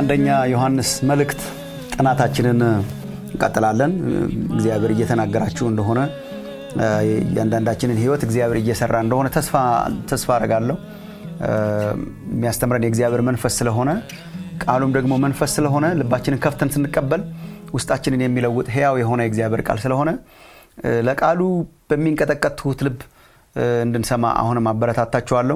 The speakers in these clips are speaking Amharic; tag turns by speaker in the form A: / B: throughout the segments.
A: የአንደኛ ዮሐንስ መልእክት ጥናታችንን እንቀጥላለን። እግዚአብሔር እየተናገራችሁ እንደሆነ እያንዳንዳችንን ሕይወት እግዚአብሔር እየሰራ እንደሆነ ተስፋ አረጋለሁ። የሚያስተምረን የእግዚአብሔር መንፈስ ስለሆነ ቃሉም ደግሞ መንፈስ ስለሆነ ልባችንን ከፍተን ስንቀበል ውስጣችንን የሚለውጥ ሕያው የሆነ የእግዚአብሔር ቃል ስለሆነ ለቃሉ በሚንቀጠቀጥ ትሁት ልብ እንድንሰማ አሁንም አበረታታችኋለሁ።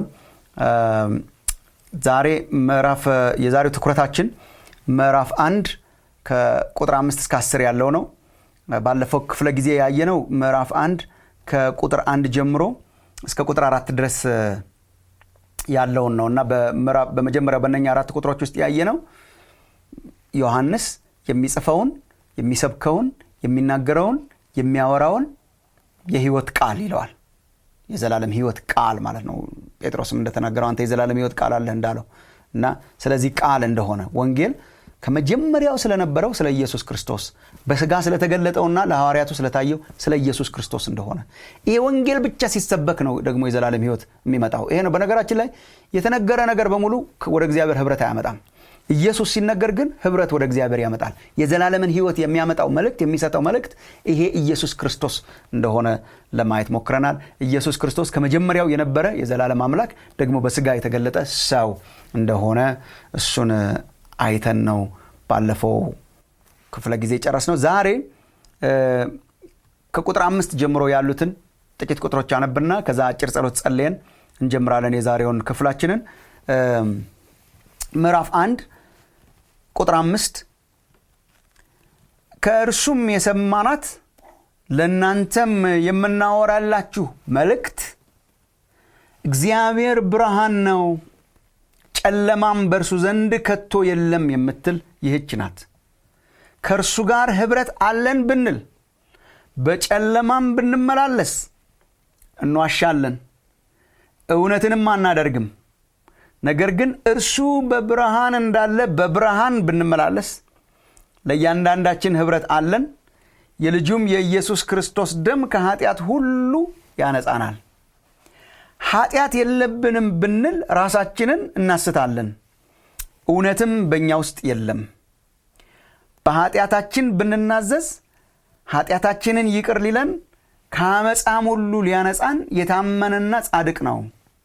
A: ዛሬ ምዕራፍ የዛሬው ትኩረታችን ምዕራፍ አንድ ከቁጥር አምስት እስከ አስር ያለው ነው። ባለፈው ክፍለ ጊዜ ያየነው ምዕራፍ አንድ ከቁጥር አንድ ጀምሮ እስከ ቁጥር አራት ድረስ ያለውን ነው እና በመጀመሪያው በእነኛ አራት ቁጥሮች ውስጥ ያየነው ዮሐንስ የሚጽፈውን የሚሰብከውን የሚናገረውን የሚያወራውን የህይወት ቃል ይለዋል። የዘላለም ህይወት ቃል ማለት ነው። ጴጥሮስም እንደተናገረው አንተ የዘላለም ህይወት ቃል አለህ እንዳለው እና ስለዚህ ቃል እንደሆነ ወንጌል ከመጀመሪያው ስለነበረው ስለ ኢየሱስ ክርስቶስ በስጋ ስለተገለጠውና ለሐዋርያቱ ስለታየው ስለ ኢየሱስ ክርስቶስ እንደሆነ ይሄ ወንጌል ብቻ ሲሰበክ ነው ደግሞ የዘላለም ህይወት የሚመጣው። ይሄ ነው። በነገራችን ላይ የተነገረ ነገር በሙሉ ወደ እግዚአብሔር ህብረት አያመጣም። ኢየሱስ ሲነገር ግን ህብረት ወደ እግዚአብሔር ያመጣል። የዘላለምን ህይወት የሚያመጣው መልእክት የሚሰጠው መልእክት ይሄ ኢየሱስ ክርስቶስ እንደሆነ ለማየት ሞክረናል። ኢየሱስ ክርስቶስ ከመጀመሪያው የነበረ የዘላለም አምላክ ደግሞ በስጋ የተገለጠ ሰው እንደሆነ እሱን አይተን ነው ባለፈው ክፍለ ጊዜ ጨረስ ነው። ዛሬ ከቁጥር አምስት ጀምሮ ያሉትን ጥቂት ቁጥሮች አነብና ከዛ አጭር ጸሎት ጸልየን እንጀምራለን የዛሬውን ክፍላችንን ምዕራፍ አንድ ቁጥር አምስት ከእርሱም የሰማናት ለእናንተም የምናወራላችሁ መልእክት እግዚአብሔር ብርሃን ነው፣ ጨለማም በእርሱ ዘንድ ከቶ የለም የምትል ይህች ናት። ከእርሱ ጋር ኅብረት አለን ብንል በጨለማም ብንመላለስ እንዋሻለን፣ እውነትንም አናደርግም። ነገር ግን እርሱ በብርሃን እንዳለ በብርሃን ብንመላለስ ለእያንዳንዳችን ኅብረት አለን። የልጁም የኢየሱስ ክርስቶስ ደም ከኃጢአት ሁሉ ያነጻናል። ኃጢአት የለብንም ብንል ራሳችንን እናስታለን፣ እውነትም በእኛ ውስጥ የለም። በኃጢአታችን ብንናዘዝ ኃጢአታችንን ይቅር ሊለን ከአመፃም ሁሉ ሊያነጻን የታመነና ጻድቅ ነው።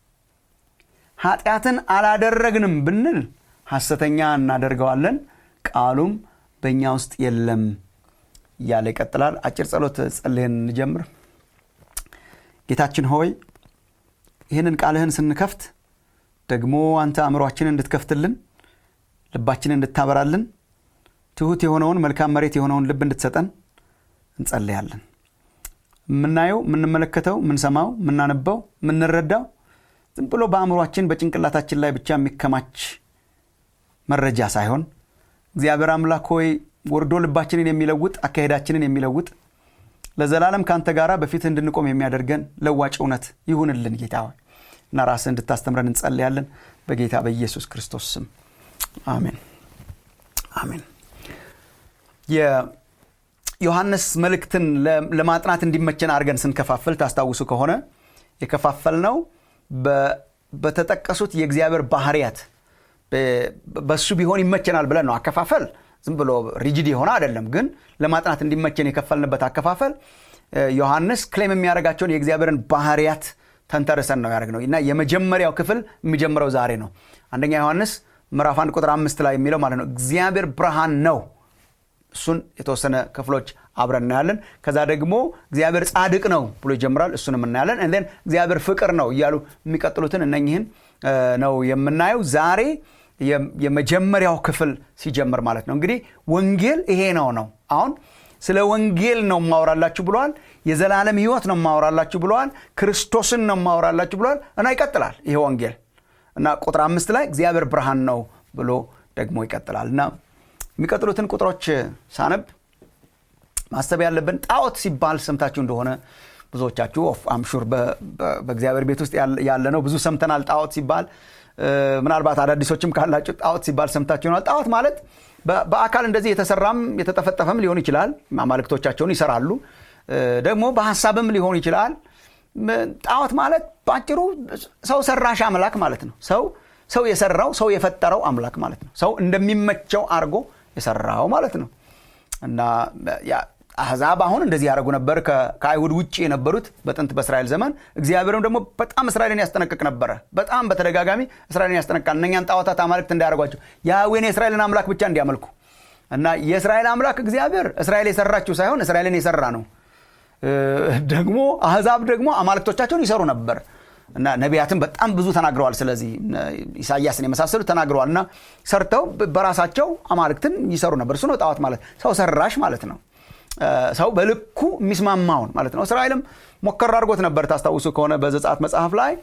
A: ኃጢአትን አላደረግንም ብንል ሐሰተኛ እናደርገዋለን፣ ቃሉም በእኛ ውስጥ የለም እያለ ይቀጥላል። አጭር ጸሎት ጸልየን እንጀምር። ጌታችን ሆይ ይህንን ቃልህን ስንከፍት ደግሞ አንተ አእምሯችንን እንድትከፍትልን ልባችንን እንድታበራልን ትሑት የሆነውን መልካም መሬት የሆነውን ልብ እንድትሰጠን እንጸልያለን። የምናየው፣ የምንመለከተው፣ የምንሰማው፣ የምናነበው፣ የምንረዳው ዝም ብሎ በአእምሯችን በጭንቅላታችን ላይ ብቻ የሚከማች መረጃ ሳይሆን እግዚአብሔር አምላክ ሆይ ወርዶ ልባችንን የሚለውጥ አካሄዳችንን የሚለውጥ ለዘላለም ከአንተ ጋር በፊት እንድንቆም የሚያደርገን ለዋጭ እውነት ይሁንልን ጌታ ሆይ እና ራስህ እንድታስተምረን እንጸልያለን በጌታ በኢየሱስ ክርስቶስ ስም አሜን አሜን። የዮሐንስ መልእክትን ለማጥናት እንዲመቸን አድርገን ስንከፋፍል ታስታውሱ ከሆነ የከፋፈል ነው በተጠቀሱት የእግዚአብሔር ባህርያት በሱ ቢሆን ይመቸናል ብለን ነው። አከፋፈል ዝም ብሎ ሪጅድ የሆነ አይደለም፣ ግን ለማጥናት እንዲመቸን የከፈልንበት አከፋፈል ዮሐንስ ክሌም የሚያደርጋቸውን የእግዚአብሔርን ባህርያት ተንተርሰን ነው ያደረግነው እና የመጀመሪያው ክፍል የሚጀምረው ዛሬ ነው። አንደኛ ዮሐንስ ምዕራፍ አንድ ቁጥር አምስት ላይ የሚለው ማለት ነው እግዚአብሔር ብርሃን ነው። እሱን የተወሰነ ክፍሎች አብረን እናያለን። ከዛ ደግሞ እግዚአብሔር ጻድቅ ነው ብሎ ይጀምራል። እሱንም እናያለን። ን እግዚአብሔር ፍቅር ነው እያሉ የሚቀጥሉትን እነኝህን ነው የምናየው ዛሬ የመጀመሪያው ክፍል ሲጀምር ማለት ነው። እንግዲህ ወንጌል ይሄ ነው ነው አሁን ስለ ወንጌል ነው ማወራላችሁ ብለዋል። የዘላለም ሕይወት ነው ማወራላችሁ ብለዋል። ክርስቶስን ነው ማወራላችሁ ብለዋል እና ይቀጥላል ይሄ ወንጌል እና ቁጥር አምስት ላይ እግዚአብሔር ብርሃን ነው ብሎ ደግሞ ይቀጥላል እና የሚቀጥሉትን ቁጥሮች ሳነብ ማሰብ ያለብን ጣዖት ሲባል ሰምታችሁ እንደሆነ ብዙዎቻችሁ አምሹር በእግዚአብሔር ቤት ውስጥ ያለ ነው ብዙ ሰምተናል። ጣዖት ሲባል ምናልባት አዳዲሶችም ካላችሁ ጣዖት ሲባል ሰምታችሁ ይሆናል። ጣዖት ማለት በአካል እንደዚህ የተሰራም የተጠፈጠፈም ሊሆን ይችላል። አማልክቶቻቸውን ይሰራሉ። ደግሞ በሀሳብም ሊሆን ይችላል። ጣዖት ማለት በአጭሩ ሰው ሰራሽ አምላክ ማለት ነው። ሰው ሰው የሰራው ሰው የፈጠረው አምላክ ማለት ነው ሰው እንደሚመቸው አድርጎ የሰራው ማለት ነው እና አህዛብ አሁን እንደዚህ ያደረጉ ነበር ከአይሁድ ውጭ የነበሩት በጥንት በእስራኤል ዘመን እግዚአብሔርም ደግሞ በጣም እስራኤልን ያስጠነቅቅ ነበረ በጣም በተደጋጋሚ እስራኤልን ያስጠነቅቃል እነኛን ጣዖታት አማልክት እንዳያደርጓቸው ያዌን የእስራኤልን አምላክ ብቻ እንዲያመልኩ እና የእስራኤል አምላክ እግዚአብሔር እስራኤል የሰራችው ሳይሆን እስራኤልን የሰራ ነው ደግሞ አህዛብ ደግሞ አማልክቶቻቸውን ይሰሩ ነበር እና ነቢያትን በጣም ብዙ ተናግረዋል ስለዚህ ኢሳያስን የመሳሰሉ ተናግረዋል እና ሰርተው በራሳቸው አማልክትን ይሰሩ ነበር እሱ ነው ጣዖት ማለት ሰው ሰራሽ ማለት ነው ሰው በልኩ የሚስማማውን ማለት ነው እስራኤልም ሞከር አድርጎት ነበር ታስታውሱ ከሆነ በዘጻት መጽሐፍ ላይ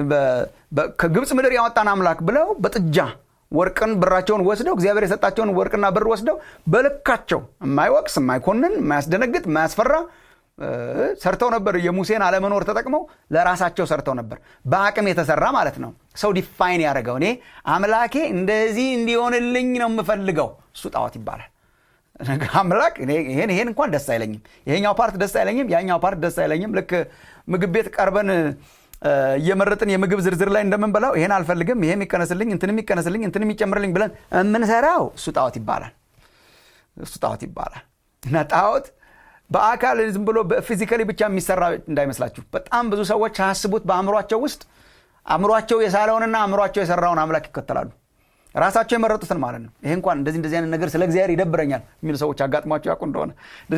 A: ከግብፅ ምድር ያወጣን አምላክ ብለው በጥጃ ወርቅን ብራቸውን ወስደው እግዚአብሔር የሰጣቸውን ወርቅና ብር ወስደው በልካቸው የማይወቅስ የማይኮንን የማያስደነግጥ የማያስፈራ ሰርተው ነበር የሙሴን አለመኖር ተጠቅመው ለራሳቸው ሰርተው ነበር በአቅም የተሰራ ማለት ነው ሰው ዲፋይን ያደረገው እኔ አምላኬ እንደዚህ እንዲሆንልኝ ነው የምፈልገው እሱ ጣዖት ይባላል አምላክ ይሄን ይሄን እንኳን ደስ አይለኝም ይሄኛው ፓርት ደስ አይለኝም ያኛው ፓርት ደስ አይለኝም ልክ ምግብ ቤት ቀርበን እየመረጥን የምግብ ዝርዝር ላይ እንደምንበላው ይሄን አልፈልግም ይሄም ይቀነስልኝ እንትንም ይቀነስልኝ እንትንም ይጨምርልኝ ብለን የምንሰራው እሱ ጣዖት ይባላል እሱ ጣዖት ይባላል እና ጣዖት በአካል ዝም ብሎ ፊዚካሊ ብቻ የሚሰራ እንዳይመስላችሁ በጣም ብዙ ሰዎች ሳያስቡት በአእምሯቸው ውስጥ አእምሯቸው የሳለውንና አእምሯቸው የሰራውን አምላክ ይከተላሉ ራሳቸው የመረጡትን ማለት ነው ይሄ እንኳን እንደዚህ እንደዚህ አይነት ነገር ስለ እግዚአብሔር ይደብረኛል የሚሉ ሰዎች አጋጥሟቸው ያውቁ እንደሆነ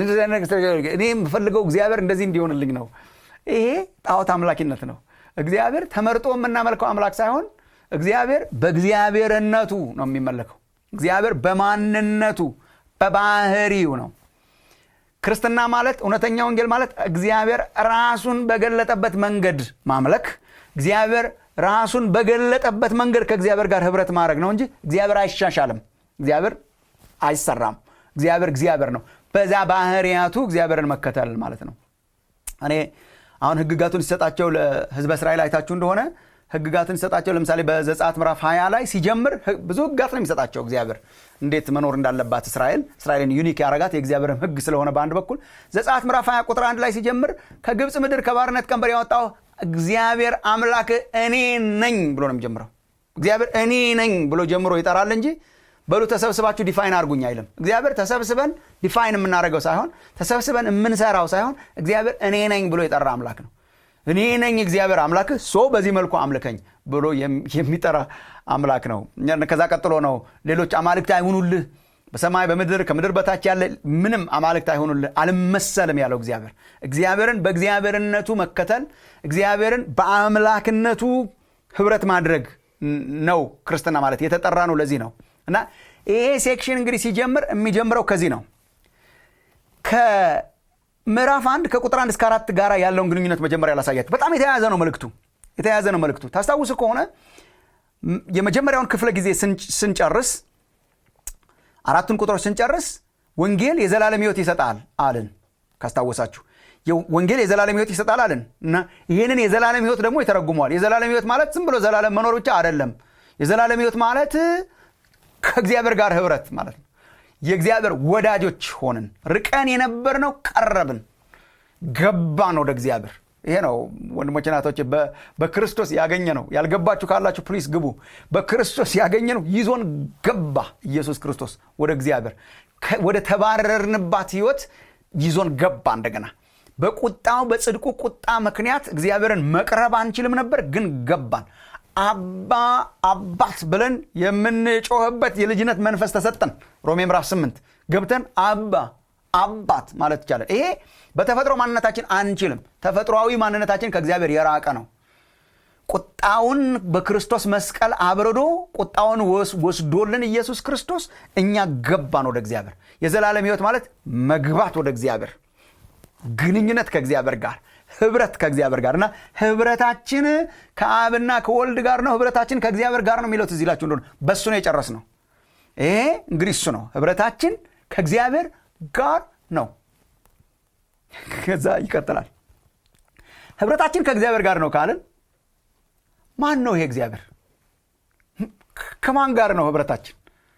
A: እኔ የምፈልገው እግዚአብሔር እንደዚህ እንዲሆንልኝ ነው ይሄ ጣዖት አምላኪነት ነው እግዚአብሔር ተመርጦ የምናመልከው አምላክ ሳይሆን እግዚአብሔር በእግዚአብሔርነቱ ነው የሚመለከው እግዚአብሔር በማንነቱ በባህሪው ነው ክርስትና ማለት እውነተኛ ወንጌል ማለት እግዚአብሔር ራሱን በገለጠበት መንገድ ማምለክ እግዚአብሔር ራሱን በገለጠበት መንገድ ከእግዚአብሔር ጋር ህብረት ማድረግ ነው እንጂ እግዚአብሔር አይሻሻልም እግዚአብሔር አይሰራም እግዚአብሔር እግዚአብሔር ነው በዛ ባህርያቱ እግዚአብሔርን መከተል ማለት ነው እኔ አሁን ህግጋቱን ሲሰጣቸው ለህዝበ እስራኤል አይታችሁ እንደሆነ ህግጋትን ሲሰጣቸው ለምሳሌ በዘጻት ምዕራፍ 20 ላይ ሲጀምር ብዙ ህግጋት ነው የሚሰጣቸው እግዚአብሔር እንዴት መኖር እንዳለባት እስራኤል እስራኤልን ዩኒክ ያረጋት የእግዚአብሔርን ህግ ስለሆነ በአንድ በኩል ዘጻት ምዕራፍ 20 ቁጥር አንድ ላይ ሲጀምር ከግብፅ ምድር ከባርነት ቀንበር ያወጣው እግዚአብሔር አምላክ እኔ ነኝ ብሎ ነው የሚጀምረው እግዚአብሔር እኔ ነኝ ብሎ ጀምሮ ይጠራል እንጂ በሉ ተሰብስባችሁ ዲፋይን አድርጉኝ አይልም እግዚአብሔር ተሰብስበን ዲፋይን የምናደርገው ሳይሆን ተሰብስበን የምንሰራው ሳይሆን እግዚአብሔር እኔ ነኝ ብሎ የጠራ አምላክ ነው እኔ ነኝ እግዚአብሔር አምላክ ሶ በዚህ መልኩ አምልከኝ ብሎ የሚጠራ አምላክ ነው ከዛ ቀጥሎ ነው ሌሎች አማልክት አይሁኑልህ በሰማይ በምድር ከምድር በታች ያለ ምንም አማልክት አይሆኑልህ አልመሰልም ያለው እግዚአብሔር እግዚአብሔርን በእግዚአብሔርነቱ መከተል እግዚአብሔርን በአምላክነቱ ህብረት ማድረግ ነው ክርስትና ማለት የተጠራ ነው ለዚህ ነው እና ይሄ ሴክሽን እንግዲህ ሲጀምር የሚጀምረው ከዚህ ነው ከምዕራፍ አንድ ከቁጥር አንድ እስከ አራት ጋር ያለውን ግንኙነት መጀመሪያ ላሳያችሁ በጣም የተያያዘ ነው መልክቱ የተያያዘ ነው መልክቱ ታስታውሱ ከሆነ የመጀመሪያውን ክፍለ ጊዜ ስንጨርስ አራቱን ቁጥሮች ስንጨርስ ወንጌል የዘላለም ህይወት ይሰጣል አልን ካስታወሳችሁ ወንጌል የዘላለም ህይወት ይሰጣል አልን እና ይህንን የዘላለም ህይወት ደግሞ ይተረጉመዋል የዘላለም ህይወት ማለት ዝም ብሎ ዘላለም መኖር ብቻ አይደለም የዘላለም ህይወት ማለት ከእግዚአብሔር ጋር ህብረት ማለት ነው የእግዚአብሔር ወዳጆች ሆንን ርቀን የነበር ነው ቀረብን ገባን ወደ እግዚአብሔር ይሄ ነው ወንድሞች ናቶች በክርስቶስ ያገኘ ነው ያልገባችሁ ካላችሁ ፕሊስ ግቡ በክርስቶስ ያገኘ ነው ይዞን ገባ ኢየሱስ ክርስቶስ ወደ እግዚአብሔር ወደ ተባረርንባት ህይወት ይዞን ገባ እንደገና በቁጣው በጽድቁ ቁጣ ምክንያት እግዚአብሔርን መቅረብ አንችልም ነበር ግን ገባን አባ አባት ብለን የምንጮህበት የልጅነት መንፈስ ተሰጠን ሮሜ ምዕራፍ 8 ገብተን አባ አባት ማለት ይቻላል ይሄ በተፈጥሮ ማንነታችን አንችልም ተፈጥሯዊ ማንነታችን ከእግዚአብሔር የራቀ ነው ቁጣውን በክርስቶስ መስቀል አብርዶ ቁጣውን ወስዶልን ኢየሱስ ክርስቶስ እኛ ገባን ወደ እግዚአብሔር የዘላለም ህይወት ማለት መግባት ወደ እግዚአብሔር ግንኙነት ከእግዚአብሔር ጋር ህብረት ከእግዚአብሔር ጋር እና ህብረታችን ከአብና ከወልድ ጋር ነው ህብረታችን ከእግዚአብሔር ጋር ነው የሚለው ትዝ ይላችሁ እንደሆነ በእሱ ነው የጨረስ ነው ይሄ እንግዲህ እሱ ነው ህብረታችን ከእግዚአብሔር ጋር ነው ከዛ ይቀጥላል ህብረታችን ከእግዚአብሔር ጋር ነው ካልን ማን ነው ይሄ እግዚአብሔር ከማን ጋር ነው ህብረታችን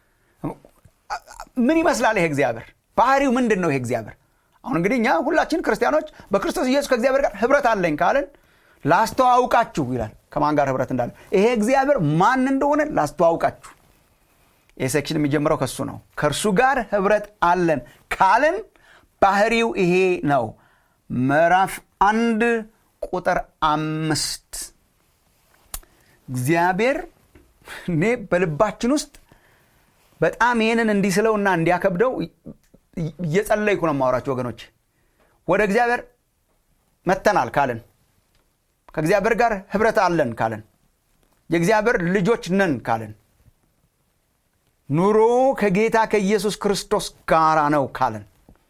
A: ምን ይመስላል ይሄ እግዚአብሔር ባህሪው ምንድን ነው ይሄ እግዚአብሔር አሁን እንግዲህ እኛ ሁላችን ክርስቲያኖች በክርስቶስ ኢየሱስ ከእግዚአብሔር ጋር ህብረት አለኝ ካልን ላስተዋውቃችሁ ይላል ከማን ጋር ህብረት እንዳለ ይሄ እግዚአብሔር ማን እንደሆነ ላስተዋውቃችሁ ይህ ሴክሽን የሚጀምረው ከሱ ነው ከእርሱ ጋር ህብረት አለን ካልን ባህሪው ይሄ ነው ምዕራፍ አንድ ቁጥር አምስት እግዚአብሔር እኔ በልባችን ውስጥ በጣም ይህንን እንዲስለውና እንዲያከብደው እየጸለይኩ ነው ማወራቸው ወገኖች ወደ እግዚአብሔር መተናል ካልን ከእግዚአብሔር ጋር ህብረት አለን ካልን የእግዚአብሔር ልጆች ነን ካልን ኑሮ ከጌታ ከኢየሱስ ክርስቶስ ጋራ ነው ካልን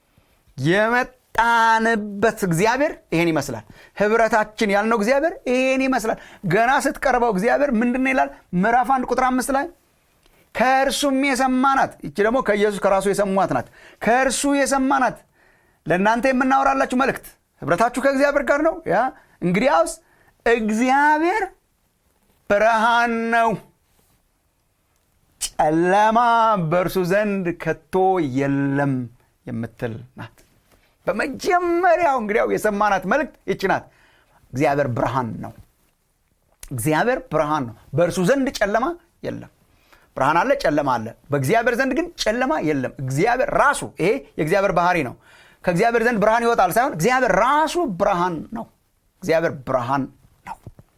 A: የመጣንበት እግዚአብሔር ይሄን ይመስላል ህብረታችን ያልነው እግዚአብሔር ይሄን ይመስላል ገና ስትቀርበው እግዚአብሔር ምንድን ይላል ምዕራፍ አንድ ቁጥር አምስት ላይ ከእርሱም የሰማናት ይቺ ደግሞ ከኢየሱስ ከራሱ የሰሟት ናት ከእርሱ የሰማናት ለእናንተ የምናወራላችሁ መልእክት ህብረታችሁ ከእግዚአብሔር ጋር ነው ያ እንግዲያውስ እግዚአብሔር ብርሃን ነው ጨለማ በእርሱ ዘንድ ከቶ የለም የምትል ናት በመጀመሪያው እንግዲያው የሰማናት መልእክት ይች ናት እግዚአብሔር ብርሃን ነው እግዚአብሔር ብርሃን ነው በእርሱ ዘንድ ጨለማ የለም ብርሃን አለ ጨለማ አለ በእግዚአብሔር ዘንድ ግን ጨለማ የለም እግዚአብሔር ራሱ ይሄ የእግዚአብሔር ባህሪ ነው ከእግዚአብሔር ዘንድ ብርሃን ይወጣል ሳይሆን እግዚአብሔር ራሱ ብርሃን ነው እግዚአብሔር ብርሃን ነው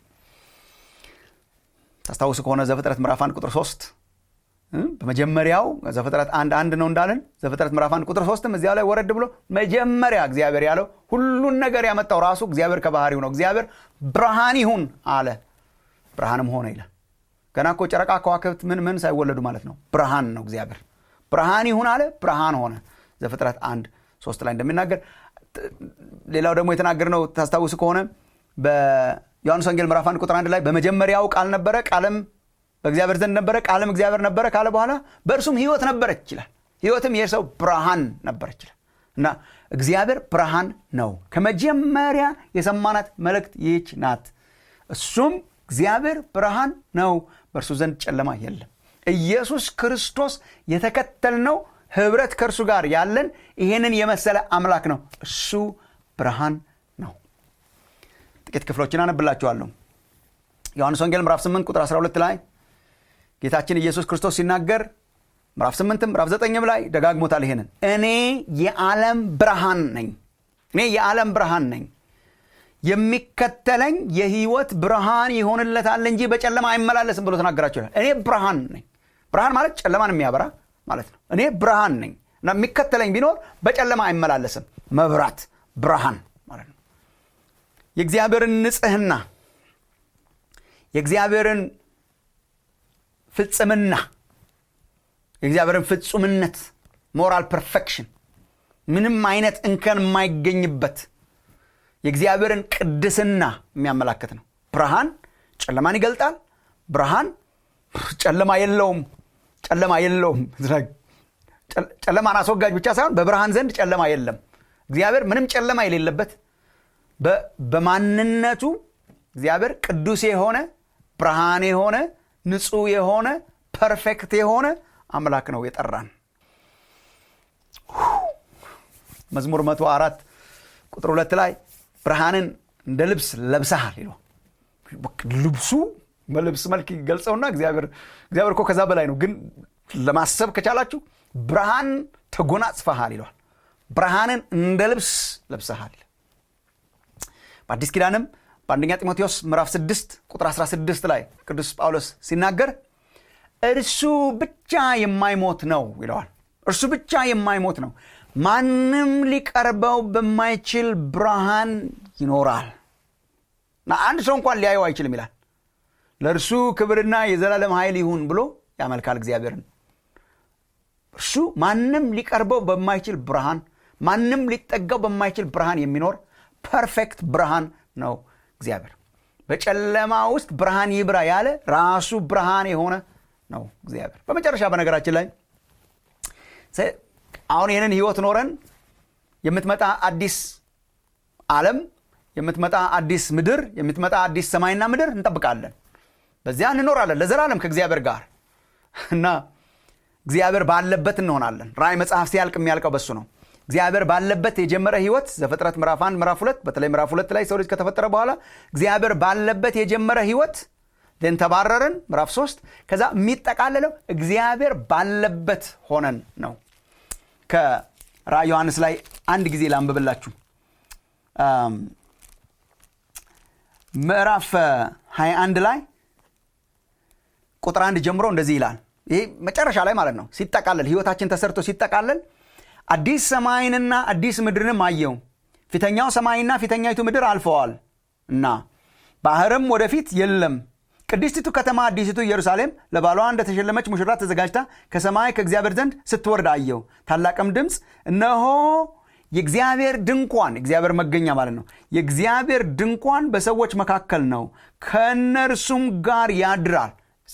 A: ታስታውሱ ከሆነ ዘፍጥረት ምዕራፍ አንድ ቁጥር ሶስት በመጀመሪያው ዘፍጥረት አንድ አንድ ነው እንዳለን ዘፍጥረት ምዕራፍ አንድ ቁጥር ሶስትም እዚያ ላይ ወረድ ብሎ መጀመሪያ እግዚአብሔር ያለው ሁሉን ነገር ያመጣው ራሱ እግዚአብሔር ከባህሪው ነው እግዚአብሔር ብርሃን ይሁን አለ ብርሃንም ሆነ ይላል ገና እኮ ጨረቃ ከዋክብት ምን ምን ሳይወለዱ ማለት ነው ብርሃን ነው እግዚአብሔር ብርሃን ይሁን አለ ብርሃን ሆነ ዘፍጥረት አንድ ሶስት ላይ እንደሚናገር ሌላው ደግሞ የተናገር ነው ታስታውሱ ከሆነ በዮሐንስ ወንጌል ምዕራፍ አንድ ቁጥር አንድ ላይ በመጀመሪያው ቃል ነበረ ቃልም በእግዚአብሔር ዘንድ ነበረ ቃልም እግዚአብሔር ነበረ ካለ በኋላ በእርሱም ህይወት ነበረች ይችላል ህይወትም የሰው ብርሃን ነበረች ይችላል እና እግዚአብሔር ብርሃን ነው ከመጀመሪያ የሰማናት መልእክት ይህች ናት እሱም እግዚአብሔር ብርሃን ነው በእርሱ ዘንድ ጨለማ የለም ኢየሱስ ክርስቶስ የተከተልነው ህብረት ከእርሱ ጋር ያለን ይህንን የመሰለ አምላክ ነው እሱ ብርሃን ነው ጥቂት ክፍሎችን አነብላችኋለሁ ዮሐንስ ወንጌል ምዕራፍ 8 ቁጥር 12 ላይ ጌታችን ኢየሱስ ክርስቶስ ሲናገር ምዕራፍ 8 ምዕራፍ 9 ላይ ደጋግሞታል ይሄንን እኔ የዓለም ብርሃን ነኝ እኔ የዓለም ብርሃን ነኝ የሚከተለኝ የህይወት ብርሃን ይሆንለታል እንጂ በጨለማ አይመላለስም ብሎ ተናገራቸው ይላል እኔ ብርሃን ነኝ ብርሃን ማለት ጨለማን የሚያበራ ማለት ነው እኔ ብርሃን ነኝ እና የሚከተለኝ ቢኖር በጨለማ አይመላለስም መብራት ብርሃን ማለት ነው የእግዚአብሔርን ንጽህና የእግዚአብሔርን ፍጽምና የእግዚአብሔርን ፍጹምነት ሞራል ፐርፌክሽን ምንም አይነት እንከን የማይገኝበት የእግዚአብሔርን ቅድስና የሚያመላክት ነው ብርሃን ጨለማን ይገልጣል ብርሃን ጨለማ የለውም ጨለማ የለውም ጨለማን አስወጋጅ ብቻ ሳይሆን በብርሃን ዘንድ ጨለማ የለም እግዚአብሔር ምንም ጨለማ የሌለበት በማንነቱ እግዚአብሔር ቅዱስ የሆነ ብርሃን የሆነ ንጹህ የሆነ ፐርፌክት የሆነ አምላክ ነው የጠራን መዝሙር መቶ አራት ቁጥር ሁለት ላይ ብርሃንን እንደ ልብስ ለብሰሃል ይለ ልብሱ በልብስ መልክ ገልጸውና እግዚአብሔር እኮ ከዛ በላይ ነው ግን ለማሰብ ከቻላችሁ ብርሃን ተጎናጽፈሃል ይለዋል ብርሃንን እንደ ልብስ ለብሰሃል በአዲስ ኪዳንም በአንደኛ ጢሞቴዎስ ምዕራፍ 6 ቁጥር 16 ላይ ቅዱስ ጳውሎስ ሲናገር እርሱ ብቻ የማይሞት ነው ይለዋል እርሱ ብቻ የማይሞት ነው ማንም ሊቀርበው በማይችል ብርሃን ይኖራል እና አንድ ሰው እንኳን ሊያየው አይችልም ይላል ለእርሱ ክብርና የዘላለም ኃይል ይሁን ብሎ ያመልካል እግዚአብሔርን እርሱ ማንም ሊቀርበው በማይችል ብርሃን ማንም ሊጠጋው በማይችል ብርሃን የሚኖር ፐርፌክት ብርሃን ነው እግዚአብሔር በጨለማ ውስጥ ብርሃን ይብራ ያለ ራሱ ብርሃን የሆነ ነው እግዚአብሔር በመጨረሻ በነገራችን ላይ አሁን ይህንን ህይወት ኖረን የምትመጣ አዲስ ዓለም የምትመጣ አዲስ ምድር የምትመጣ አዲስ ሰማይና ምድር እንጠብቃለን በዚያ እንኖራለን ለዘላለም ከእግዚአብሔር ጋር እና እግዚአብሔር ባለበት እንሆናለን ራእይ መጽሐፍ ሲያልቅ የሚያልቀው በሱ ነው እግዚአብሔር ባለበት የጀመረ ህይወት ዘፍጥረት ምዕራፍ አንድ ምዕራፍ ሁለት በተለይ ምዕራፍ ሁለት ላይ ሰው ልጅ ከተፈጠረ በኋላ እግዚአብሔር ባለበት የጀመረ ህይወት ን ተባረርን ምዕራፍ ሶስት ከዛ የሚጠቃለለው እግዚአብሔር ባለበት ሆነን ነው ከራእይ ዮሐንስ ላይ አንድ ጊዜ ላንብብላችሁ ምዕራፍ 21 ላይ ቁጥር አንድ ጀምሮ እንደዚህ ይላል ይሄ መጨረሻ ላይ ማለት ነው ሲጠቃለል ህይወታችን ተሰርቶ ሲጠቃለል አዲስ ሰማይንና አዲስ ምድርንም አየው ፊተኛው ሰማይና ፊተኛይቱ ምድር አልፈዋል እና ባህርም ወደፊት የለም ቅድስቲቱ ከተማ አዲሲቱ ኢየሩሳሌም ለባሏ እንደተሸለመች ሙሽራ ተዘጋጅታ ከሰማይ ከእግዚአብሔር ዘንድ ስትወርድ አየው ታላቅም ድምፅ እነሆ የእግዚአብሔር ድንኳን እግዚአብሔር መገኛ ማለት ነው የእግዚአብሔር ድንኳን በሰዎች መካከል ነው ከእነርሱም ጋር ያድራል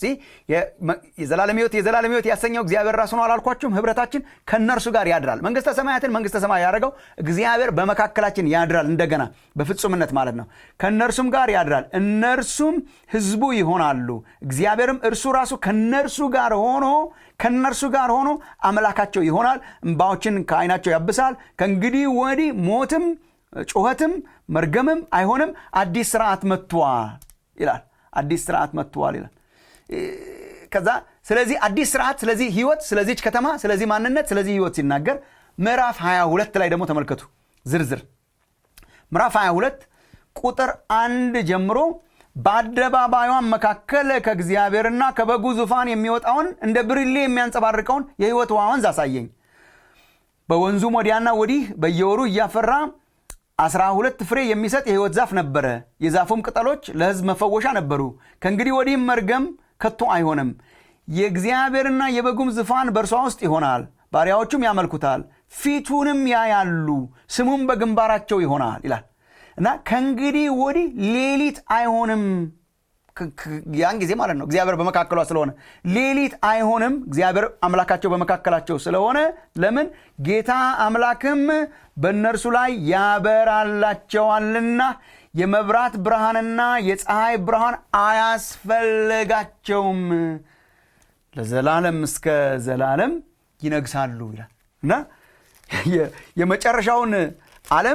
A: የዘላለም ህይወት የዘላለም ህይወት ያሰኘው እግዚአብሔር ራሱ ነው አላልኳችሁም ህብረታችን ከእነርሱ ጋር ያድራል መንግስተ ሰማያትን መንግስተ ሰማይ ያደረገው እግዚአብሔር በመካከላችን ያድራል እንደገና በፍጹምነት ማለት ነው ከእነርሱም ጋር ያድራል እነርሱም ህዝቡ ይሆናሉ እግዚአብሔርም እርሱ ራሱ ከእነርሱ ጋር ሆኖ ከእነርሱ ጋር ሆኖ አምላካቸው ይሆናል እንባዎችን ከአይናቸው ያብሳል ከእንግዲህ ወዲህ ሞትም ጩኸትም መርገምም አይሆንም አዲስ ስርዓት መጥቷል ይላል አዲስ ስርዓት መጥቷል ይላል ከዛ ስለዚህ አዲስ ስርዓት ስለዚህ ህይወት ስለዚች ከተማ ስለዚህ ማንነት ስለዚህ ህይወት ሲናገር ምዕራፍ 22 ላይ ደግሞ ተመልከቱ ዝርዝር ምዕራፍ 22 ቁጥር አንድ ጀምሮ በአደባባዩን መካከል ከእግዚአብሔርና ከበጉ ዙፋን የሚወጣውን እንደ ብርሌ የሚያንጸባርቀውን የህይወት ውሃ ወንዝ አሳየኝ በወንዙም ወዲያና ወዲህ በየወሩ እያፈራ አስራ ሁለት ፍሬ የሚሰጥ የህይወት ዛፍ ነበረ የዛፉም ቅጠሎች ለህዝብ መፈወሻ ነበሩ ከእንግዲህ ወዲህም መርገም ከቶ አይሆንም የእግዚአብሔርና የበጉም ዙፋን በእርሷ ውስጥ ይሆናል ባሪያዎቹም ያመልኩታል ፊቱንም ያያሉ ስሙም በግንባራቸው ይሆናል ይላል እና ከእንግዲህ ወዲህ ሌሊት አይሆንም ያን ጊዜ ማለት ነው እግዚአብሔር በመካከሏ ስለሆነ ሌሊት አይሆንም እግዚአብሔር አምላካቸው በመካከላቸው ስለሆነ ለምን ጌታ አምላክም በእነርሱ ላይ ያበራላቸዋልና የመብራት ብርሃንና የፀሐይ ብርሃን አያስፈልጋቸውም ለዘላለም እስከ ዘላለም ይነግሳሉ ይላል እና የመጨረሻውን ዓለም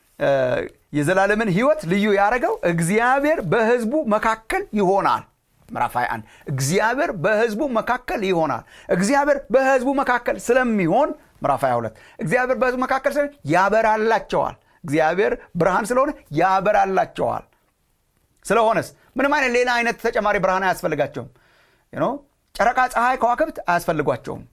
A: የዘላለምን ህይወት ልዩ ያደረገው እግዚአብሔር በህዝቡ መካከል ይሆናል ምዕራፍ 21 እግዚአብሔር በህዝቡ መካከል ይሆናል እግዚአብሔር በህዝቡ መካከል ስለሚሆን ምዕራፍ 22 እግዚአብሔር በህዝቡ መካከል ስለሚሆን ያበራላቸዋል እግዚአብሔር ብርሃን ስለሆነ ያበራላቸዋል ስለሆነስ ምንም አይነት ሌላ አይነት ተጨማሪ ብርሃን አያስፈልጋቸውም ጨረቃ ፀሐይ ከዋክብት አያስፈልጓቸውም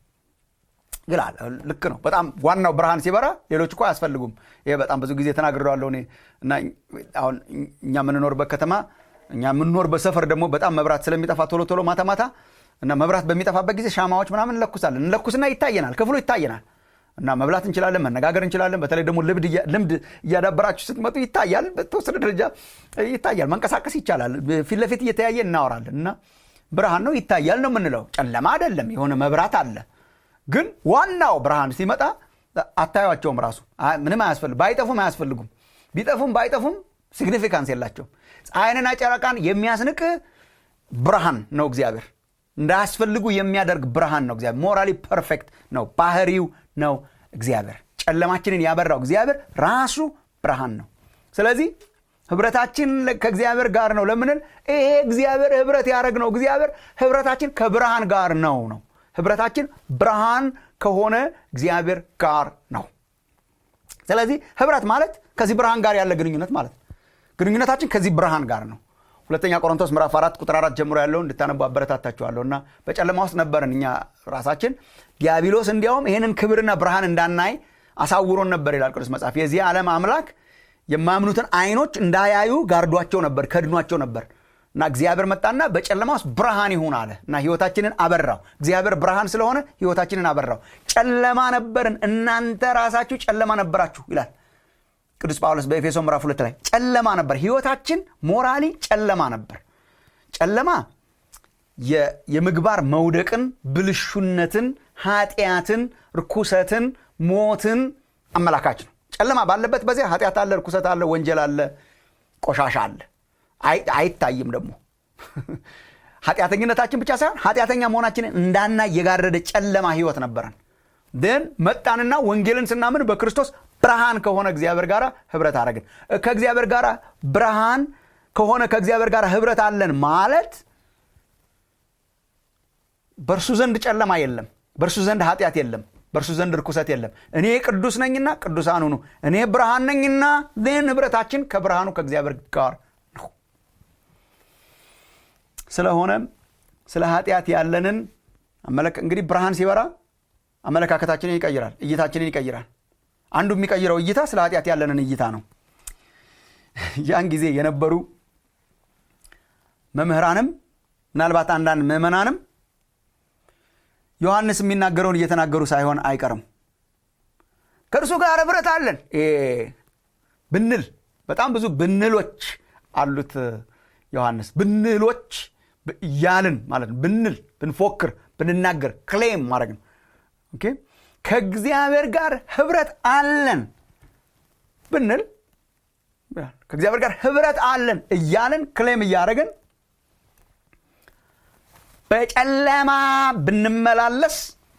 A: ይላል ልክ ነው በጣም ዋናው ብርሃን ሲበራ ሌሎች እኮ አያስፈልጉም ይሄ በጣም ብዙ ጊዜ ተናግሬዋለሁ እኔ እና አሁን እኛ የምንኖርበት ከተማ እኛ የምንኖርበት ሰፈር ደግሞ በጣም መብራት ስለሚጠፋ ቶሎ ቶሎ ማታ ማታ እና መብራት በሚጠፋበት ጊዜ ሻማዎች ምናምን እንለኩሳለን እንለኩስና ይታየናል ክፍሉ ይታየናል እና መብላት እንችላለን መነጋገር እንችላለን በተለይ ደግሞ ልምድ እያዳበራችሁ ስትመጡ ይታያል በተወሰነ ደረጃ ይታያል መንቀሳቀስ ይቻላል ፊት ለፊት እየተያየ እናወራለን እና ብርሃን ነው ይታያል ነው የምንለው ጨለማ አይደለም የሆነ መብራት አለ ግን ዋናው ብርሃን ሲመጣ አታዩቸውም ራሱ ምንም አያስፈልግ ባይጠፉም አያስፈልጉም ቢጠፉም ባይጠፉም ሲግኒፊካንስ የላቸውም ፀሐይንና ጨረቃን የሚያስንቅ ብርሃን ነው እግዚአብሔር እንዳያስፈልጉ የሚያደርግ ብርሃን ነው እግዚአብሔር ሞራሊ ፐርፌክት ነው ባህሪው ነው እግዚአብሔር ጨለማችንን ያበራው እግዚአብሔር ራሱ ብርሃን ነው ስለዚህ ህብረታችን ከእግዚአብሔር ጋር ነው ለምንል ይሄ እግዚአብሔር ህብረት ያደረግ ነው እግዚአብሔር ህብረታችን ከብርሃን ጋር ነው ነው ህብረታችን ብርሃን ከሆነ እግዚአብሔር ጋር ነው ስለዚህ ህብረት ማለት ከዚህ ብርሃን ጋር ያለ ግንኙነት ማለት ግንኙነታችን ከዚህ ብርሃን ጋር ነው ሁለተኛ ቆሮንቶስ ምዕራፍ አራት ቁጥር አራት ጀምሮ ያለውን እንድታነቡ አበረታታችኋለሁ እና በጨለማ ውስጥ ነበርን እኛ ራሳችን ዲያብሎስ እንዲያውም ይህንን ክብርና ብርሃን እንዳናይ አሳውሮን ነበር ይላል ቅዱስ መጽሐፍ የዚህ ዓለም አምላክ የማያምኑትን አይኖች እንዳያዩ ጋርዷቸው ነበር ከድኗቸው ነበር እና እግዚአብሔር መጣና በጨለማ ውስጥ ብርሃን ይሁን አለ እና ህይወታችንን አበራው እግዚአብሔር ብርሃን ስለሆነ ህይወታችንን አበራው ጨለማ ነበርን እናንተ ራሳችሁ ጨለማ ነበራችሁ ይላል ቅዱስ ጳውሎስ በኤፌሶ ምዕራፍ ሁለት ላይ ጨለማ ነበር ህይወታችን ሞራሊ ጨለማ ነበር ጨለማ የምግባር መውደቅን ብልሹነትን ኃጢአትን ርኩሰትን ሞትን አመላካች ነው ጨለማ ባለበት በዚያ ኃጢአት አለ ርኩሰት አለ ወንጀል አለ ቆሻሻ አለ አይታይም ደግሞ ኃጢአተኝነታችን ብቻ ሳይሆን ኃጢአተኛ መሆናችንን እንዳና የጋረደ ጨለማ ህይወት ነበረን ን መጣንና ወንጌልን ስናምን በክርስቶስ ብርሃን ከሆነ እግዚአብሔር ጋር ህብረት አደረግን ከእግዚአብሔር ጋር ብርሃን ከሆነ ከእግዚአብሔር ጋር ህብረት አለን ማለት በእርሱ ዘንድ ጨለማ የለም በእርሱ ዘንድ ኃጢአት የለም በእርሱ ዘንድ ርኩሰት የለም እኔ ቅዱስ ነኝና ቅዱሳን ሁኑ እኔ ብርሃን ነኝና ን ህብረታችን ከብርሃኑ ከእግዚአብሔር ጋር ነው ስለሆነም ስለ ኃጢአት ያለንን እንግዲህ ብርሃን ሲበራ አመለካከታችንን ይቀይራል እይታችንን ይቀይራል አንዱ የሚቀይረው እይታ ስለ ኃጢአት ያለንን እይታ ነው ያን ጊዜ የነበሩ መምህራንም ምናልባት አንዳንድ ምዕመናንም ዮሐንስ የሚናገረውን እየተናገሩ ሳይሆን አይቀርም ከእርሱ ጋር ህብረት አለን ብንል በጣም ብዙ ብንሎች አሉት ዮሐንስ ብንሎች እያልን ማለት ነው ብንል ብንፎክር ብንናገር ክሌም ማድረግ ነው ከእግዚአብሔር ጋር ህብረት አለን ብንል ከእግዚአብሔር ጋር ህብረት አለን እያልን ክሌም እያደረግን በጨለማ ብንመላለስ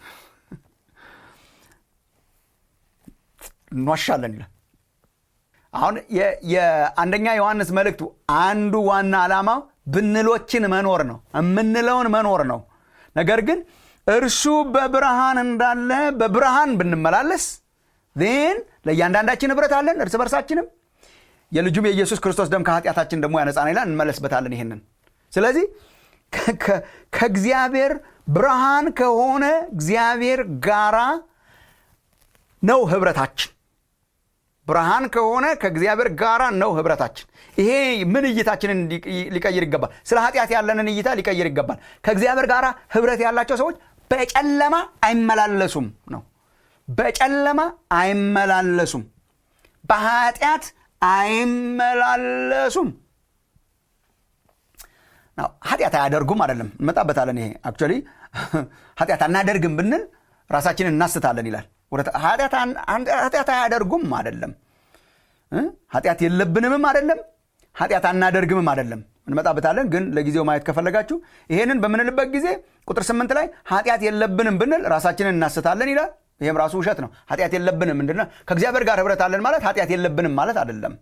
A: እንዋሻለን ይላል አሁን የአንደኛ ዮሐንስ መልእክቱ አንዱ ዋና ዓላማው ብንሎችን መኖር ነው የምንለውን መኖር ነው ነገር ግን እርሱ በብርሃን እንዳለ በብርሃን ብንመላለስ ን ለእያንዳንዳችን ህብረት አለን እርስ በርሳችንም የልጁም የኢየሱስ ክርስቶስ ደም ከኃጢአታችን ደግሞ ያነጻን ይላል እንመለስበታለን ይህንን ስለዚህ ከእግዚአብሔር ብርሃን ከሆነ እግዚአብሔር ጋራ ነው ህብረታችን ብርሃን ከሆነ ከእግዚአብሔር ጋራ ነው ህብረታችን ይሄ ምን እይታችንን ሊቀይር ይገባል ስለ ኃጢአት ያለንን እይታ ሊቀይር ይገባል ከእግዚአብሔር ጋር ህብረት ያላቸው ሰዎች በጨለማ አይመላለሱም ነው በጨለማ አይመላለሱም በኃጢአት አይመላለሱም ኃጢአት አያደርጉም አይደለም እንመጣበታለን ይሄ አክቹዋሊ ኃጢአት አናደርግም ብንል ራሳችንን እናስታለን ይላል ኃጢአት አያደርጉም አይደለም ኃጢአት የለብንምም አይደለም ኃጢአት አናደርግምም አይደለም እንመጣበታለን ግን ለጊዜው ማየት ከፈለጋችሁ ይሄንን በምንልበት ጊዜ ቁጥር ስምንት ላይ ኃጢአት የለብንም ብንል ራሳችንን እናስታለን ይላል ይህም ራሱ ውሸት ነው ኃጢአት የለብንም ምንድነው ከእግዚአብሔር ጋር ህብረት አለን ማለት ኃጢአት የለብንም ማለት አይደለም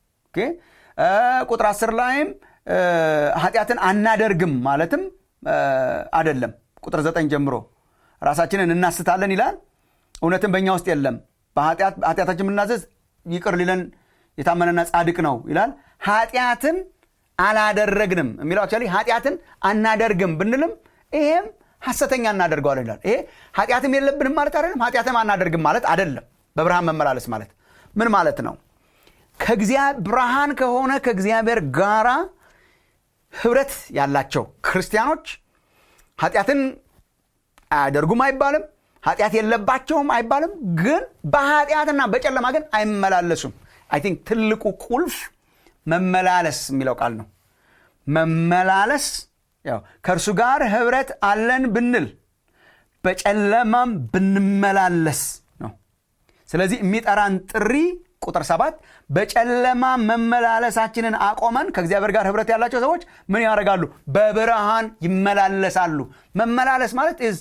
A: ቁጥር አስር ላይም ኃጢአትን አናደርግም ማለትም አይደለም ቁጥር ዘጠኝ ጀምሮ ራሳችንን እናስታለን ይላል እውነትም በእኛ ውስጥ የለም ኃጢአታችን ብናዘዝ ይቅር ሊለን የታመነና ጻድቅ ነው ይላል ኃጢአትን አላደረግንም የሚለው አክቹዋሊ ኃጢአትን አናደርግም ብንልም ይሄም ሐሰተኛ እናደርገዋለን ይላል ይሄ ኃጢአትም የለብንም ማለት አይደለም ኃጢአትም አናደርግም ማለት አይደለም በብርሃን መመላለስ ማለት ምን ማለት ነው ብርሃን ከሆነ ከእግዚአብሔር ጋራ ህብረት ያላቸው ክርስቲያኖች ኃጢአትን አያደርጉም አይባልም ኃጢአት የለባቸውም አይባልም ግን በኃጢአትና በጨለማ ግን አይመላለሱም አይ ቲንክ ትልቁ ቁልፍ መመላለስ የሚለው ቃል ነው መመላለስ ያው ከእርሱ ጋር ህብረት አለን ብንል በጨለማም ብንመላለስ ነው ስለዚህ የሚጠራን ጥሪ ቁጥር ሰባት በጨለማ መመላለሳችንን አቆመን ከእግዚአብሔር ጋር ህብረት ያላቸው ሰዎች ምን ያደርጋሉ በብርሃን ይመላለሳሉ መመላለስ ማለት ዝ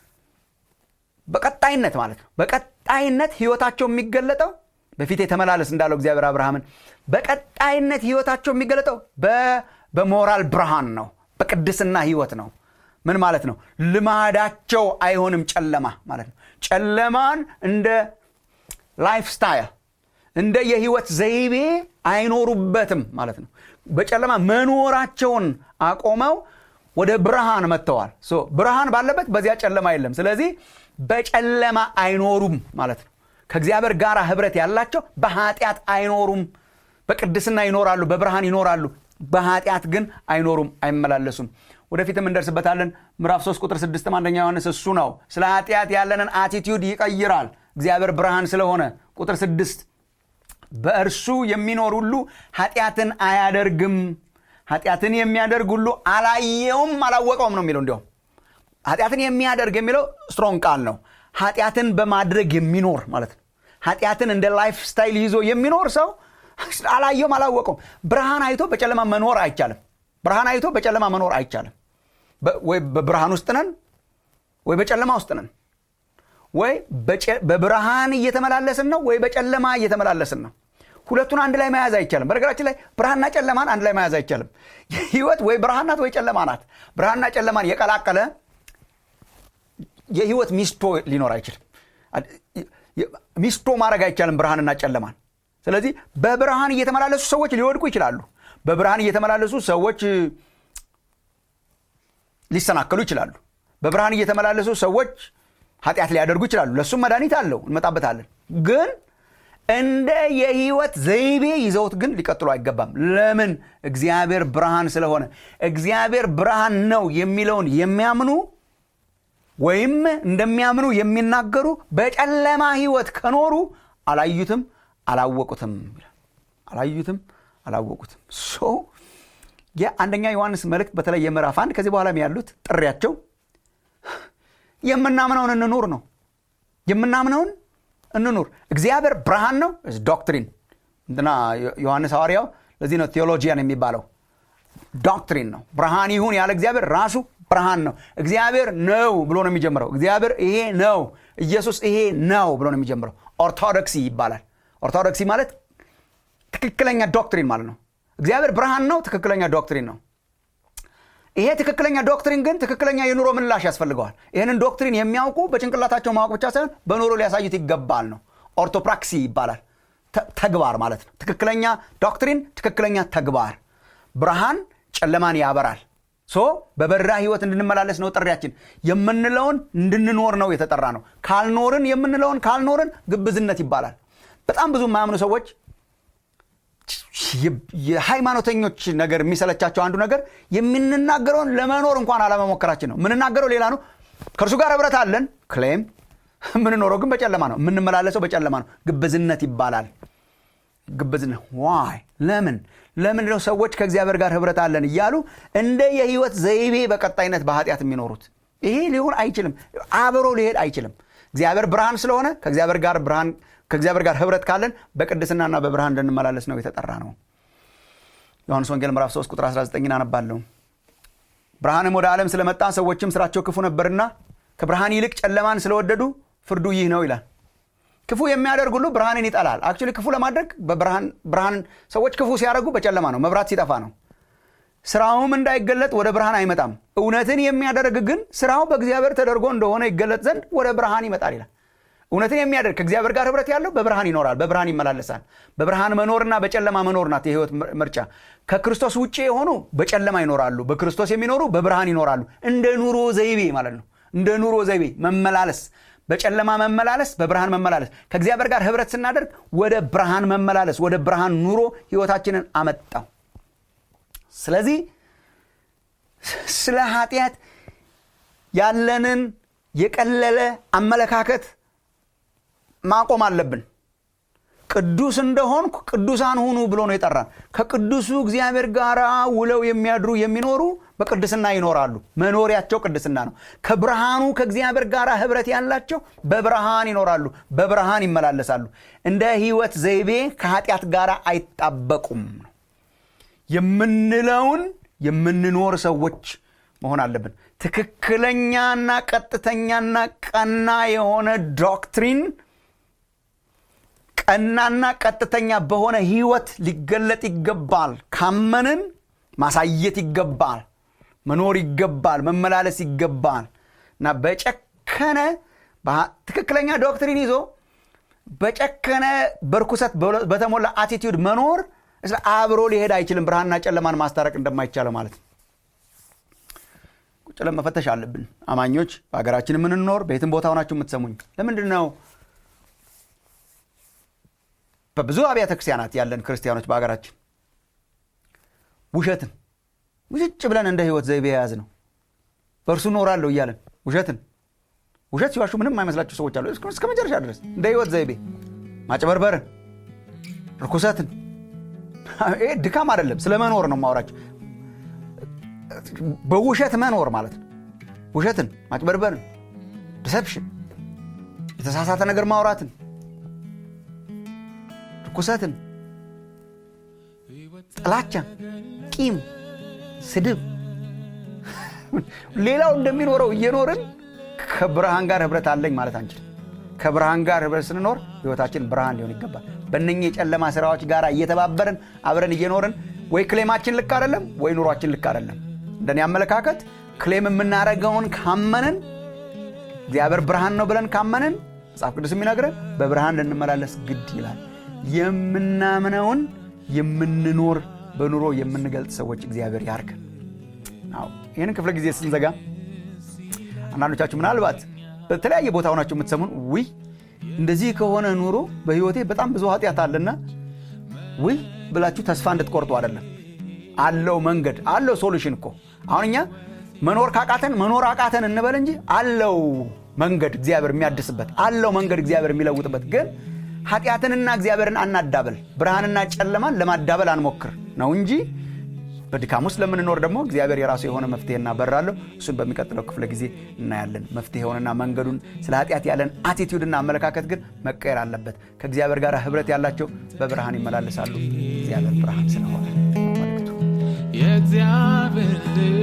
A: በቀጣይነት ማለት ነው በቀጣይነት ህይወታቸው የሚገለጠው በፊት የተመላለስ እንዳለው እግዚአብሔር አብርሃምን በቀጣይነት ህይወታቸው የሚገለጠው በሞራል ብርሃን ነው በቅድስና ህይወት ነው ምን ማለት ነው ልማዳቸው አይሆንም ጨለማ ማለት ነው ጨለማን እንደ ላይፍ ስታይል እንደ የህይወት ዘይቤ አይኖሩበትም ማለት ነው በጨለማ መኖራቸውን አቆመው ወደ ብርሃን መጥተዋል ብርሃን ባለበት በዚያ ጨለማ የለም ስለዚህ በጨለማ አይኖሩም ማለት ነው ከእግዚአብሔር ጋር ህብረት ያላቸው በኃጢአት አይኖሩም በቅድስና ይኖራሉ በብርሃን ይኖራሉ በኃጢአት ግን አይኖሩም አይመላለሱም ወደፊትም እንደርስበታለን ምዕራፍ 3 ቁጥር 6 አንደኛ ዮሐንስ እሱ ነው ስለ ኃጢአት ያለንን አቲቲዩድ ይቀይራል እግዚአብሔር ብርሃን ስለሆነ ቁጥር 6 በእርሱ የሚኖር ሁሉ ኃጢአትን አያደርግም ኃጢአትን የሚያደርግ ሁሉ አላየውም አላወቀውም ነው የሚለው እንዲሁም ኃጢአትን የሚያደርግ የሚለው ስትሮንግ ቃል ነው ኃጢአትን በማድረግ የሚኖር ማለት ነው ኃጢአትን እንደ ላይፍ ስታይል ይዞ የሚኖር ሰው አላየውም አላወቀውም ብርሃን አይቶ በጨለማ መኖር አይቻልም ብርሃን አይቶ በጨለማ መኖር አይቻልም ወይ በብርሃን ውስጥ ነን ወይ በጨለማ ውስጥ ነን ወይ በብርሃን እየተመላለስን ነው ወይ በጨለማ እየተመላለስን ነው ሁለቱን አንድ ላይ መያዝ አይቻልም በነገራችን ላይ ብርሃንና ጨለማን አንድ ላይ መያዝ አይቻልም ህይወት ወይ ብርሃን ናት ወይ ጨለማ ናት ብርሃንና ጨለማን የቀላቀለ የህይወት ሚስቶ ሊኖር አይችልም ሚስቶ ማድረግ አይቻልም ብርሃንና ጨለማን ስለዚህ በብርሃን እየተመላለሱ ሰዎች ሊወድቁ ይችላሉ በብርሃን እየተመላለሱ ሰዎች ሊሰናከሉ ይችላሉ በብርሃን እየተመላለሱ ሰዎች ኃጢአት ሊያደርጉ ይችላሉ ለእሱም መድኃኒት አለው እንመጣበታለን ግን እንደ የህይወት ዘይቤ ይዘውት ግን ሊቀጥሉ አይገባም ለምን እግዚአብሔር ብርሃን ስለሆነ እግዚአብሔር ብርሃን ነው የሚለውን የሚያምኑ ወይም እንደሚያምኑ የሚናገሩ በጨለማ ህይወት ከኖሩ አላዩትም አላወቁትም አላዩትም አላወቁትም ሶ የአንደኛ ዮሐንስ መልእክት በተለይ የምዕራፍ አንድ ከዚህ በኋላም ያሉት ጥሪያቸው የምናምነውን እንኑር ነው የምናምነውን እንኑር እግዚአብሔር ብርሃን ነው ዶክትሪን እንትና ዮሐንስ ሐዋርያው ለዚህ ነው ቴዎሎጂያን የሚባለው ዶክትሪን ነው ብርሃን ይሁን ያለ እግዚአብሔር ራሱ ብርሃን ነው እግዚአብሔር ነው ብሎ ነው የሚጀምረው እግዚአብሔር ይሄ ነው ኢየሱስ ይሄ ነው ብሎ ነው የሚጀምረው ኦርቶዶክሲ ይባላል ኦርቶዶክሲ ማለት ትክክለኛ ዶክትሪን ማለት ነው እግዚአብሔር ብርሃን ነው ትክክለኛ ዶክትሪን ነው ይሄ ትክክለኛ ዶክትሪን ግን ትክክለኛ የኑሮ ምላሽ ያስፈልገዋል ይህንን ዶክትሪን የሚያውቁ በጭንቅላታቸው ማወቅ ብቻ ሳይሆን በኑሮ ሊያሳዩት ይገባል ነው ኦርቶፕራክሲ ይባላል ተግባር ማለት ነው ትክክለኛ ዶክትሪን ትክክለኛ ተግባር ብርሃን ጨለማን ያበራል ሶ በበራ ህይወት እንድንመላለስ ነው ጥሪያችን የምንለውን እንድንኖር ነው የተጠራ ነው ካልኖርን የምንለውን ካልኖርን ግብዝነት ይባላል በጣም ብዙ የማያምኑ ሰዎች የሃይማኖተኞች ነገር የሚሰለቻቸው አንዱ ነገር የምንናገረውን ለመኖር እንኳን አለመሞከራችን ነው የምንናገረው ሌላ ነው ከእርሱ ጋር ህብረት አለን ክሌም የምንኖረው ግን በጨለማ ነው የምንመላለሰው በጨለማ ነው ግብዝነት ይባላል ግብዝነት ዋይ ለምን ለምን ነው ሰዎች ከእግዚአብሔር ጋር ህብረት አለን እያሉ እንደ የህይወት ዘይቤ በቀጣይነት በኃጢአት የሚኖሩት ይሄ ሊሆን አይችልም አብሮ ሊሄድ አይችልም እግዚአብሔር ብርሃን ስለሆነ ከእግዚአብሔር ጋር ብርሃን ከእግዚአብሔር ጋር ህብረት ካለን በቅድስናና በብርሃን እንድንመላለስ ነው የተጠራ ነው ዮሐንስ ወንጌል ምዕራፍ 3 ቁጥር 19 አነባለሁ ብርሃንም ወደ ዓለም ስለመጣ ሰዎችም ስራቸው ክፉ ነበርና ከብርሃን ይልቅ ጨለማን ስለወደዱ ፍርዱ ይህ ነው ይላል ክፉ የሚያደርግ ሁሉ ብርሃንን ይጠላል አክቹሊ ክፉ ለማድረግ ብርሃን ሰዎች ክፉ ሲያደርጉ በጨለማ ነው መብራት ሲጠፋ ነው ስራውም እንዳይገለጥ ወደ ብርሃን አይመጣም እውነትን የሚያደርግ ግን ስራው በእግዚአብሔር ተደርጎ እንደሆነ ይገለጥ ዘንድ ወደ ብርሃን ይመጣል ይላል እውነትን የሚያደርግ ከእግዚአብሔር ጋር ህብረት ያለው በብርሃን ይኖራል በብርሃን ይመላለሳል በብርሃን መኖርና በጨለማ መኖር ናት የህይወት ምርጫ ከክርስቶስ ውጭ የሆኑ በጨለማ ይኖራሉ በክርስቶስ የሚኖሩ በብርሃን ይኖራሉ እንደ ኑሮ ዘይቤ ማለት ነው እንደ ኑሮ ዘይቤ መመላለስ በጨለማ መመላለስ በብርሃን መመላለስ ከእግዚአብሔር ጋር ህብረት ስናደርግ ወደ ብርሃን መመላለስ ወደ ብርሃን ኑሮ ህይወታችንን አመጣው ስለዚህ ስለ ኃጢአት ያለንን የቀለለ አመለካከት ማቆም አለብን ቅዱስ እንደሆንኩ ቅዱሳን ሁኑ ብሎ ነው የጠራን ከቅዱሱ እግዚአብሔር ጋር ውለው የሚያድሩ የሚኖሩ በቅድስና ይኖራሉ መኖሪያቸው ቅድስና ነው ከብርሃኑ ከእግዚአብሔር ጋር ህብረት ያላቸው በብርሃን ይኖራሉ በብርሃን ይመላለሳሉ እንደ ህይወት ዘይቤ ከኃጢአት ጋር አይጣበቁም የምንለውን የምንኖር ሰዎች መሆን አለብን ትክክለኛና ቀጥተኛና ቀና የሆነ ዶክትሪን ቀናና ቀጥተኛ በሆነ ህይወት ሊገለጥ ይገባል ካመንን ማሳየት ይገባል መኖር ይገባል መመላለስ ይገባል እና በጨከነ ትክክለኛ ዶክትሪን ይዞ በጨከነ በርኩሰት በተሞላ አቲቲዩድ መኖር አብሮ ሊሄድ አይችልም ብርሃንና ጨለማን ማስታረቅ እንደማይቻለው ማለት ነው ቁጭ መፈተሽ አለብን አማኞች በሀገራችን የምንኖር በየትም ቦታ ሆናችሁ የምትሰሙኝ ለምንድን ነው በብዙ አብያተ ክርስቲያናት ያለን ክርስቲያኖች በሀገራችን ውሸትን ውጭጭ ብለን እንደ ህይወት ዘይቤ የያዝ ነው በእርሱ እኖራለሁ እያለን ውሸትን ውሸት ሲዋሹ ምንም አይመስላቸው ሰዎች አሉ እስከ መጨረሻ ድረስ እንደ ህይወት ዘይቤ ማጭበርበርን ርኩሰትን ይሄ ድካም አይደለም ስለ መኖር ነው ማወራቸው በውሸት መኖር ማለት ነው ውሸትን ማጭበርበርን ዲሰፕሽን የተሳሳተ ነገር ማውራትን ርኩሰትን ጥላቻን ቂም ስድብ ሌላው እንደሚኖረው እየኖርን ከብርሃን ጋር ህብረት አለኝ ማለት አንችል ከብርሃን ጋር ህብረት ስንኖር ህይወታችን ብርሃን ሊሆን ይገባል። በእነኚህ የጨለማ ስራዎች ጋር እየተባበርን አብረን እየኖርን ወይ ክሌማችን ልክ አይደለም፣ ወይ ኑሯችን ልክ አይደለም። እንደኔ አመለካከት ክሌም የምናደርገውን ካመንን እግዚአብሔር ብርሃን ነው ብለን ካመንን መጽሐፍ ቅዱስ የሚነግረን በብርሃን ልንመላለስ ግድ ይላል። የምናምነውን የምንኖር በኑሮ የምንገልጽ ሰዎች እግዚአብሔር ያርገን። ይህንን ክፍለ ጊዜ ስንዘጋ አንዳንዶቻችሁ ምናልባት በተለያየ ቦታ ሆናችሁ የምትሰሙን ውይ እንደዚህ ከሆነ ኑሮ በህይወቴ በጣም ብዙ ኃጢአት አለና ውይ ብላችሁ ተስፋ እንድትቆርጡ አይደለም። አለው መንገድ አለው ሶሉሽን እኮ አሁን እኛ መኖር ካቃተን መኖር አቃተን እንበል እንጂ አለው መንገድ እግዚአብሔር የሚያድስበት አለው መንገድ እግዚአብሔር የሚለውጥበት። ግን ኃጢአትንና እግዚአብሔርን አናዳበል፣ ብርሃንና ጨለማን ለማዳበል አንሞክር ነው እንጂ በድካም ውስጥ ለምንኖር ደግሞ እግዚአብሔር የራሱ የሆነ መፍትሄና በር አለው። እሱን በሚቀጥለው ክፍለ ጊዜ እናያለን። መፍትሄውንና መንገዱን ስለ ኃጢአት ያለን አቲቲዩድና አመለካከት ግን መቀየር አለበት። ከእግዚአብሔር ጋር ህብረት ያላቸው በብርሃን ይመላለሳሉ። እግዚአብሔር ብርሃን ስለሆነ ነው መልእክቱ።
B: የእግዚአብሔር